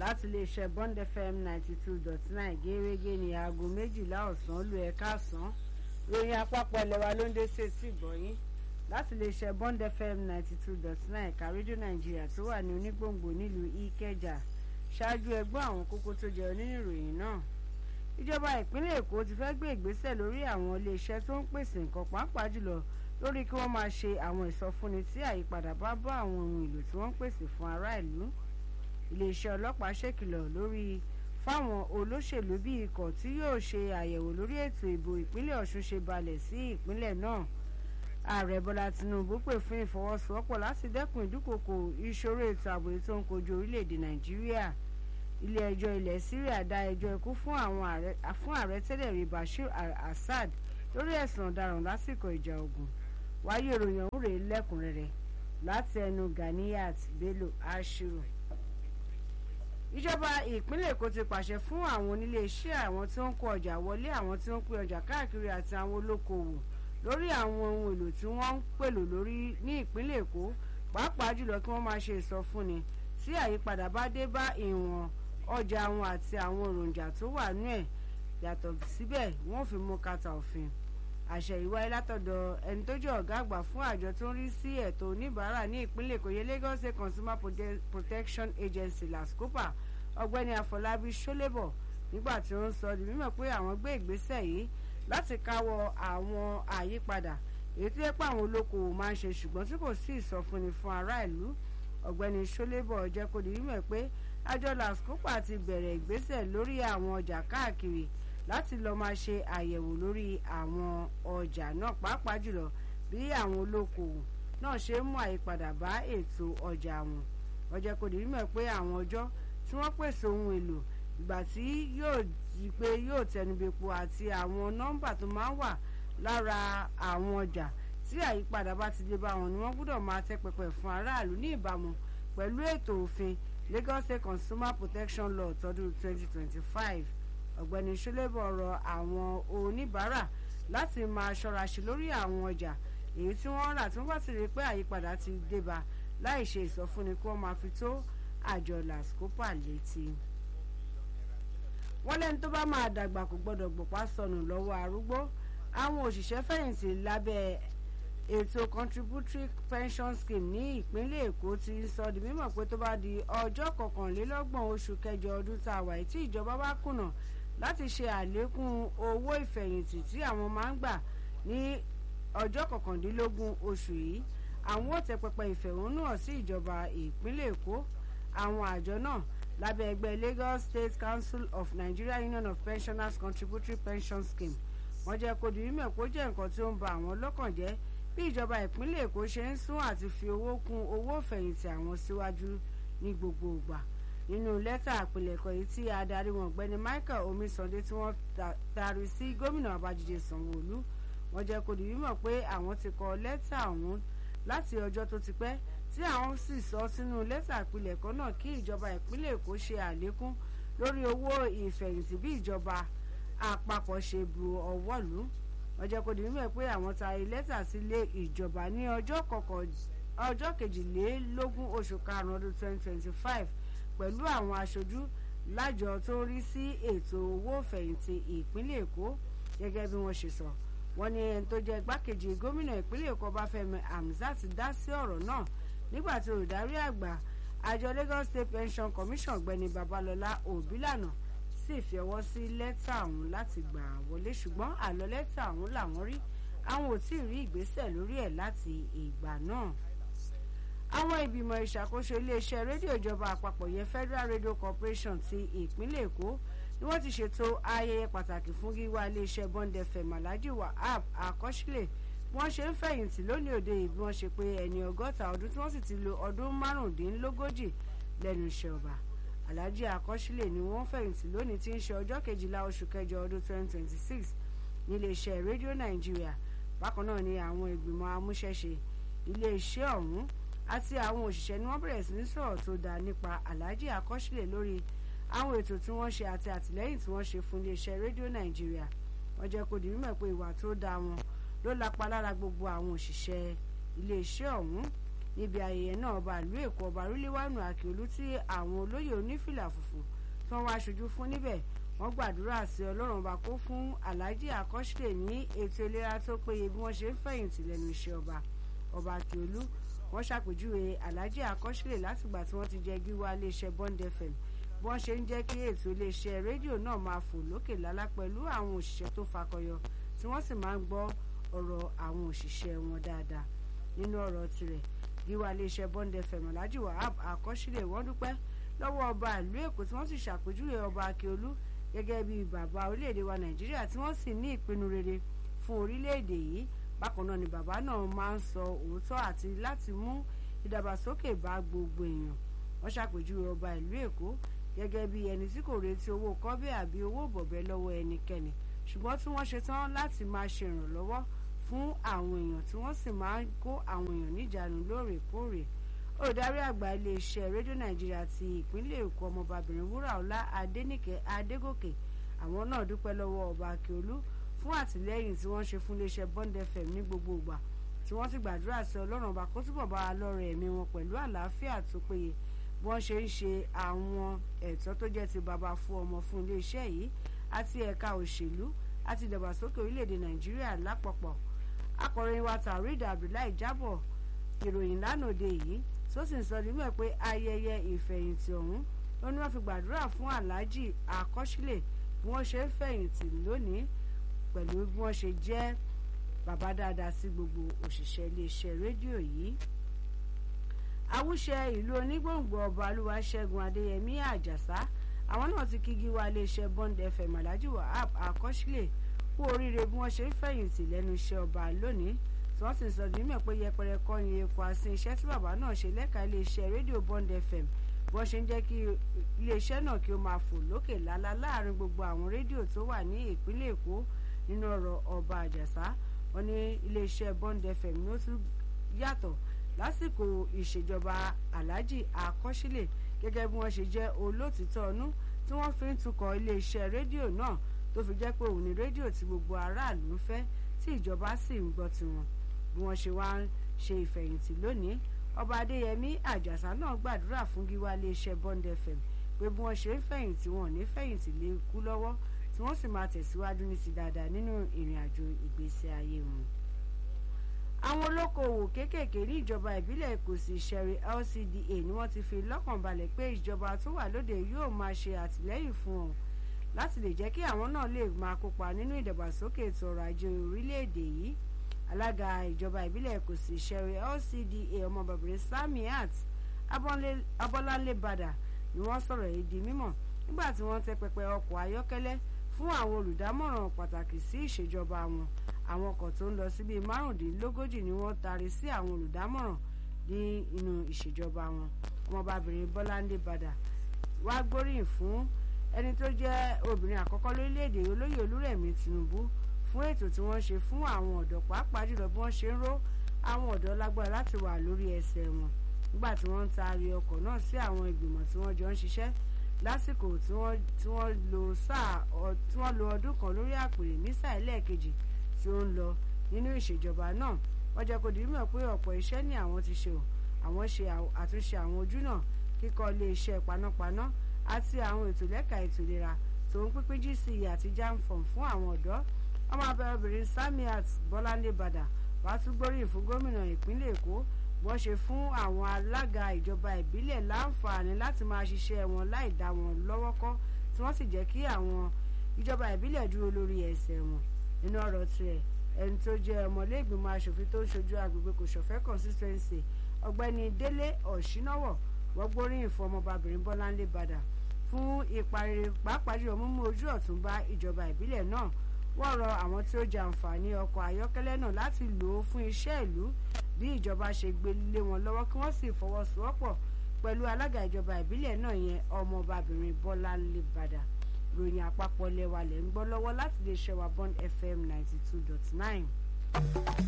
láti iléeṣẹ́ Bond FM ninety two dot nine gẹ́gẹ́ ní aago méjìlá ọ̀sán lu ẹ̀ka àsán ròyìn àpapọ̀ ẹlẹ́wà ló ń dé sí etí ìgbọ̀nyín láti iléeṣẹ́ Bond FM ninety two dot nine ẹ̀ka rédíò nàìjíríà tó wà ní onígbòǹgbò nílùú ìkẹjà ṣáájú ẹgbọ́n àwọn kókó tó jẹ nínú ìròyìn náà ìjọba ìpínlẹ̀ èkó ti fẹ́ gbé ìgbésẹ̀ lórí àwọn iléeṣẹ́ tó ń pèsè nǹkan pàápàá jùlọ lórí kí wọ́n máa ṣe àwọn ìsọfúnni tí àyípadà bá bá àwọn ohun èlò tí wọ́n ń pèsè fún ará ìlú iléeṣẹ́ ọlọ́pàá ṣèkìlọ̀ lórí fáwọn olóṣèlú bí ikọ̀ tí yóò ṣe àyẹ̀wò lórí ètò ìbò ìpínlẹ̀ ọ̀ṣun ṣe balẹ̀ sí ìpínlẹ̀ náà ààrẹ bọ́lá tinubu pè fún ìfọwọ́sowọ́pọ̀ láti dẹ́kun ìdúkokò ìṣòro ètò ààbò tó ń kojú orílẹ̀-èdè nàìjíríà ilé ẹjọ́ ilẹ̀ syria dá ẹjọ́ ikú fún ààrẹ tẹ́lẹ̀ rí bashir al-assad lórí ẹ̀sùn ọ̀daràn lásìkò ìjà ogun wáyé ìròyìn ọ̀hún rèé lẹ́kùnrẹ́rẹ́ láti ẹnu ganiyat bello ashiru ìjọba ìpínlẹ̀ èkó ti pàṣẹ fún àwọn onílé iṣẹ́ àwọn tí ó ń kó ọjà wọlé àwọn tí ó ń pín ọjà káàkiri àti àwọn olókoòwò lórí àwọn ohun èlò tí wọ́n ń pèlò lórí ní ìpínlẹ̀ èkó pàápàá jùlọ kí wọ́n máa ṣe ìsọfúnni tí àyípadà bá dé bá ìwọ̀n ọjà wọn àti àwọn èròjà tó wà nú ẹ̀ yàtọ̀ síbẹ̀ wọ́n fi mú kàtà òfin àṣẹ ìwáyé látọ̀dọ̀ ẹni tó jẹ́ ọ̀gá àgbà fún àjọ tó ń rí sí ẹ̀tọ́ oníbàárà ní ìpínlẹ̀ èkó yẹ Lagos State Consumer Protection Agency LASCOPA ọ̀gbẹ́ni Afọlábí Ṣólébọ̀ nígbà tí ó ń sọ di mímọ̀ pé àwọn gbé ìgbésẹ̀ yìí láti káwọ́ àwọn àyípadà èyí tó yẹ pé àwọn olókoòwò máa ń ṣe ṣùgbọ́n tí kò sí ìsọfúnni fún ará ìlú ọ̀gbẹ́ni Ṣólébọ̀ jẹ́ kó di mímọ̀ pé àjọ LASCOPA ti bẹ̀rẹ̀ ìgbésẹ̀ lórí àwọn ọjà káàkiri láti lọ́ọ́ máa ṣe àyẹ̀wò lórí àwọn ọjà náà pàápàá jùlọ bí àwọn olókoòwò náà ṣe ń mú àyípadà bá ètò ọjà wọn ó jẹ́ kó di mímọ̀ pé àwọn ọjọ́ tí wọ́n pèsè ohun èlò ìgbà tí yóò di pé yóò tẹnubẹ́po àti àwọn nọ́mbà tó máa ń wà lára àwọn ọjà tí àyípadà bá ti dé bá wọn ni wọ́n gbọ́dọ̀ máa tẹ́ pẹpẹ fún aráàlú ní ìbámu pẹ̀lú ètò òfin Lagos State Consumer Protection Law tọdún 2025 ọ̀gbẹ́ni ṣọlẹ́bọ̀ rọ àwọn oníbàárà láti máa ṣọ́ra ṣe lórí àwọn ọjà èyí tí wọ́n rà tí wọ́n bá ti rí pé àyípadà ti débá láì ṣe ìsọfúnni kí wọ́n máa fi tó àjọ LASCOPA létí. wọ́n lẹ́ni tó bá máa dàgbà kò gbọ́dọ̀ gbọ̀pá sọnù lọ́wọ́ arúgbó àwọn òṣìṣẹ́ fẹ̀yìntì lábẹ́ ètò contributory pension scheme ní ìpínlẹ̀ èkó ti sọ di mímọ̀ pé tó bá di ọjọ́ kọkànlélọ́gbọ̀n oṣù kẹjọ ọdún tá a wà tí ìjọba bá kùnà láti ṣe àlékún owó ìfẹ̀yìntì tí àwọn máa ń gbà ní ọjọ́ kọkàndínlógún oṣù yìí àwọn ò tẹ pẹpẹ ìfẹ̀hónúhàn sí ìjọba ìpínlẹ̀ èkó àwọn àjọ náà lábẹ́ ẹgbẹ́ Lagos State Council of Nigeria Union of Pensioners Contributory Pension Scheme wọ́n jẹ́ kó di mímọ̀ kó jẹ́ nǹkan tí ó ń ba àwọn lọ́kàn jẹ́ bí ìjọba ìpínlẹ̀ èkó ṣe ń sún àti fi owó kún owó ìfẹ̀yìntì àwọn síwájú ní gbogbo ìgbà nínú lẹ́tà àpilẹ̀kọ yìí tí adarí wọn ọ̀gbẹ́ni Michael Omisande tí wọ́n taari sí gómìnà Babájídé Sanwó-Olú wọ́n jẹ́ kó di mímọ̀ pé àwọn ti kọ lẹ́tà ọ̀hún láti ọjọ́ tó ti pẹ́ tí àwọn sì sọ sínú lẹ́tà àpilẹ̀kọ náà kí ìjọba ìpínlẹ̀ èkó ṣe àlékún lórí owó ìfẹ̀yìntì bí ìjọba àpapọ̀ ṣe bu ọwọ́ lù wọ́n jẹ́ kó di mímọ̀ pé àwọn taari lẹ́tà sílé ìjọba ní ọjọ́ kejìlélógún oṣù karùn-ún ọdún twenty twenty five pẹ̀lú àwọn aṣojú lájọ tó ń rí sí ètò owó ìfẹ̀yìntì ìpínlẹ̀ èkó gẹ́gẹ́ bí wọ́n ṣe sọ wọ́n ní ẹni tó jẹ́ igbákejì gómìnà ìpínlẹ̀ èkó ọbáfẹ́mi hamzat dá sí ọ̀rọ̀ náà nígbà tí olùdarí àgbà àjọ lagos state pension commission ọ̀gbẹ́ni babalọ́lá òbílànà sì fi ọwọ́ sí lẹ́tà ọ̀hún láti gbà wọlé ṣùgbọ́n àlọ́ lẹ́tà ọ̀hún làwọn rí àwọn ò tí ì rí ìgbésẹ̀ lórí ẹ̀ láti ìgbà náà àwọn ìgbìmọ̀ ìṣàkóso iléeṣẹ́ rédíò ìjọba àpapọ̀ yẹn Federal Radio Corporation ti ìpínlẹ̀ Èkó ni wọ́n ti ṣètò ayẹyẹ pàtàkì fún gíwá iléeṣẹ́ Bond FM Alhaji Wahab Akọ́sílẹ̀ bí wọ́n ṣe ń fẹ̀yìntì lónìí òde yìí bí wọ́n ṣe pé ẹni ọgọ́ta ọdún tí wọ́n sì ti lo ọdún márùndínlógójì lẹ́nu iṣẹ́ ọba Alhaji Akọ́sílẹ̀ ni wọ́n fẹ̀yìntì lónìí tí ń ṣe ọjọ́ kejìlá oṣù kẹjọ ọdún 2026 níléeṣẹ́ rédíò Nàìjíríà bákan náà ni àwọn ìgbìmọ̀ amúṣẹ́ṣe iléeṣẹ́ ọ̀hún àti àwọn òṣìṣẹ́ ni wọ́n bẹ̀rẹ̀ sí ní sọ̀rọ̀ tó dáa nípa Alhaji Akọ́sílẹ̀ lórí àwọn ètò tí wọ́n ṣe àti àtìlẹ́yìn tí wọ́n ṣe fún iléeṣẹ́ rédíò Nàìjíríà wọ́n jẹ́ kó di mímọ̀ pé ìwà tó dáa wọn ló lapa lára gbogbo àwọn òṣìṣẹ́ iléeṣẹ́ ọ̀hún níbi ayẹyẹ náà ọba ìlú èkó ọba ríléwánu àkèolú tí àwọn olóyè onífìlà funfun tí wọ́n wá aṣojú fún níbẹ̀ wọ́n gbàdúrà sí ọlọ́run ọba kó fún alhaji akọ́ṣílẹ̀ ní ètò ìlera tó péye bí wọ́n ṣe ń fẹ̀yìntì lẹ́nu iṣẹ́ ọba ọba àkèolú wọ́n ṣàpèjúwe alhaji akọ́ṣílẹ̀ látìgbà tí wọ́n ti jẹ́ gíwá iléeṣẹ́ bond fm bí wọ́n ṣe ń jẹ́ kí ètò iléeṣẹ́ rédíò náà máa fò lókè lálá pẹ̀lú àwọn òṣìṣẹ́ tó fakọyọ tí wọ́n sì máa ń gbọ́ ọ̀rọ̀ àwọn òṣìṣẹ́ wọn dáadáa nínú ọ̀rọ̀ tirẹ̀ gíwá iléeṣẹ́ bond fm alhaji wahab akọ́ṣílẹ̀ wọ́n dúpẹ́ lọ́wọ́ ọba ìlú èkó tí wọ́n sì ṣàpèjúwe ọba akíolú gẹ́gẹ́ bí bàbá orílẹ̀-èdè wa nàìjíríà tí wọ́n sì ní ìpinnu rere fún orílẹ̀-èdè yìí bákan náà ni bàbá náà máa ń sọ òótọ́ àti láti mú ìdàgbàsókè bá gbogbo èèyàn wọ́n ṣàpèjúwe ọba ìlú èkó gẹ́gẹ́ bí ẹni tí kò retí owó kọ́bẹ̀ àbí owó bọ̀bẹ̀ lọ́wọ́ ẹnikẹ́ni ṣùgbọ́n tí wọ́n ṣetán láti máa ṣe ìrànlọ́wọ́ fún àwọn èèyàn tí wọ́n sì máa ń kó àwọn èèyàn níjànú lóòrèkóòrè olùdarí àgbà iléeṣẹ́ rédíò nàìjíríà ti ìpínlẹ̀ èkó ọmọbabìnrin wúràọlá adéníkẹ́ adégòkè àwọn náà dúpẹ́ lọ́wọ́ ọba akíolú fún àtìlẹ́yìn tí wọ́n ṣe fún iléeṣẹ́ bond fm ní gbogbo ìgbà tí wọ́n sì gbàdúrà sí ọlọ́run ọba kó túbọ̀ bá wa lọ́rọ̀ ẹ̀mí wọn pẹ̀lú àlàáfíà tó péye bí wọ́n ṣe ń ṣe àwọn ẹ̀tọ́ tó jẹ́ ti bàbá fún ọmọ fún iléeṣẹ́ yìí àti ẹ̀ka òṣèlú àti ìdàgbàsókè orílẹ̀-èdè nàìjíríà lápapọ̀ akọ̀ròyìn wa tàríd abdullahi jábọ̀ ìròyìn lánàá yìí tó sì ń sọ nímọ̀ pé ayẹyẹ ìfẹ̀yìntì ọ̀hún ló ní wọ́n fi gbàdúrà fún aláàjì àkọ́sílẹ̀ bí wọ́n ṣe ń fẹ̀yìntì lónìí pẹ̀lú bí wọ́n ṣe jẹ́ bàbá dáadáa sí gbogbo òṣìṣẹ́ iléeṣẹ́ rédíò yìí. awúṣẹ ìlú onígbòǹgbò ọba olúwaṣẹ́gun adéyẹmí àjàsá àwọn náà ti kígi wá iléeṣẹ́ bond fm alhaji wahab àkọ́sílẹ̀ kú oríire bí wọ́n ṣe ń fẹ̀yìntì lẹ́nu iṣẹ́ ọba lónìí tí wọ́n sì ń sọ nímọ̀ pé yẹpẹrẹ kọ́ ni epo àti iṣẹ́ tí bàbá náà ṣe lẹ́ka iléeṣẹ́ rédíò bond fm bí wọ́n ṣe ń jẹ́ kí iléeṣẹ́ náà kí ó máa fò lókè lálá láàrin gbogbo àwọn rédíò tó wà ní ìpínlẹ̀ èkó nínú ọ̀rọ̀ ọba àjàsá wọn ní iléeṣẹ́ bond fm ló tún yàtọ̀ lásìkò ìṣèjọba alhaji akọ́sílẹ̀ gẹ́gẹ́ bí wọ́n ṣe jẹ́ olótìtọ́ ọnú tí wọ́n fi ń tukọ̀ iléeṣẹ́ rédíò náà tó fi jẹ́ pé òun ni rédíò tí gbogbo aráàlú ń fẹ́ tí ìjọba sì ń gbọ́ tiwọn bí wọ́n ṣe wá ń ṣe ìfẹ̀yìntì lónìí ọba adéyẹmí àjàsá náà gbàdúrà fún gíwá iléeṣẹ́ bond fm pé bí wọ́n ṣe ń fẹ̀yìntì wọn ò ní fẹ̀yìntì lé kú lọ́wọ́ tí wọ́n sì máa tẹ̀síwájú ní ti dáadáa nínú ìrìn àjò ìgbésí ayé wọn. àwọn olókoòwò kéékèèké ní ìjọba ìbílẹ̀ èkósì ìṣẹ̀rí lcda ni wọ́n ti fi lọ́kàn balẹ̀ pé ìjọba tó wà lóde yóò máa ṣe àtìlẹ́yìn fún wọn láti lè jẹ́ kí àwọn náà lè máa kópa nínú ìdàgbàsókè ètò ọrọ̀ ajé orílẹ̀-èdè yìí alága ìjọba ìbílẹ̀ èkósì ìṣẹ̀rí lcda ọmọbàbìnrin samiat abọ́láńlé badà ni wọ́n sọ̀rọ̀ yìí di mímọ̀ nígbà tí wọ́n tẹ́ pẹpẹ ọkọ̀ ayọ́kẹ́lẹ́ fún àwọn olùdámọ̀ràn pàtàkì sí ìṣèjọba wọn àwọn ọkọ̀ tó ń lọ sí bíi márùndínlógójì ni wọ́n taari sí àwọn olùdámọ̀ràn ní inú ìṣèjọba wọn ọmọbabìnrin bọ́láńdé badà wá gbóríyìn fún ẹni tó jẹ́ obìnrin àkọ́kọ́ lórílẹ̀‐èdè olóyè olúrẹ̀mí tinubu fún ètò tí wọ́n ṣe fún àwọn ọ̀dọ́ pàápàá jùlọ bí wọ́n ṣe ń ró àwọn ọ̀dọ́ lágbára láti wà lórí ẹsẹ̀ wọn nígbà tí wọ́n ń taari ọkọ̀ náà sí àwọn ìgbìmọ̀ tí wọ́n jọ ń ṣiṣẹ́ lásìkò tí wọ́n lo sáà tí wọ́n lo ọdún kan lórí àpèrè ní sáà ẹlẹ́ẹ̀kejì tí ó ń lọ nínú ìṣèjọba náà wọ́n jẹ́ kó di mímọ̀ pé ọ̀pọ̀ iṣẹ́ ni àwọn ti ṣe o àwọn ṣe àtúnṣe àwọn ojú náà kíkọ́ ilé iṣẹ́ panápaná àti àwọn ètò lẹ́ka ètò ìlera tó ń pínpín gc àti jamfom fún àwọn ọ̀dọ́ ọmọ abẹ́rẹ́bìnrin samiat bọ́láńdé badà wàá tún gbóríyìn fún gómìnà ìpínlẹ̀ èkó wọ́n ṣe fún àwọn alága ìjọba ìbílẹ̀ láǹfààní láti máa ṣiṣẹ́ wọn láì dá wọn lọ́wọ́ kọ́ tí wọ́n sì jẹ́ kí àwọn ìjọba ìbílẹ̀ dúró lórí ẹsẹ̀ wọn nínú ọ̀rọ̀ tirẹ̀ ẹni tó jẹ́ ọmọlẹ́gbìmọ̀ asòfin tó ń ṣojú agbègbè kò ṣọ̀fẹ́ consistency ọ̀gbẹ́ni délé ọ̀ṣínáwọ̀ wọ́n gbóríyìn fún ọmọbabìnrin bọ́láńlé badà fún ipa rere pàápàá jùlọ mímú ojú ọ̀tún bá ìjọba ìbílẹ̀ náà wọ́n rọ àwọn tí ó jẹ àǹfààní ọkọ̀ ayọ́kẹ́lẹ́ náà láti lò ó fún iṣẹ́ ìlú bí ìjọba ṣe gbé lé wọn lọ́wọ́ kí wọ́n sì fọwọ́sowọ́pọ̀ pẹ̀lú alága ìjọba ìbílẹ̀ náà yẹn ọmọbabìnrin bọ́láńlé badà ròyìn àpapọ̀ lẹ́wà lẹ́ ń gbọ́ lọ́wọ́ láti lè ṣẹ́wà bond fm ninety two dot nine.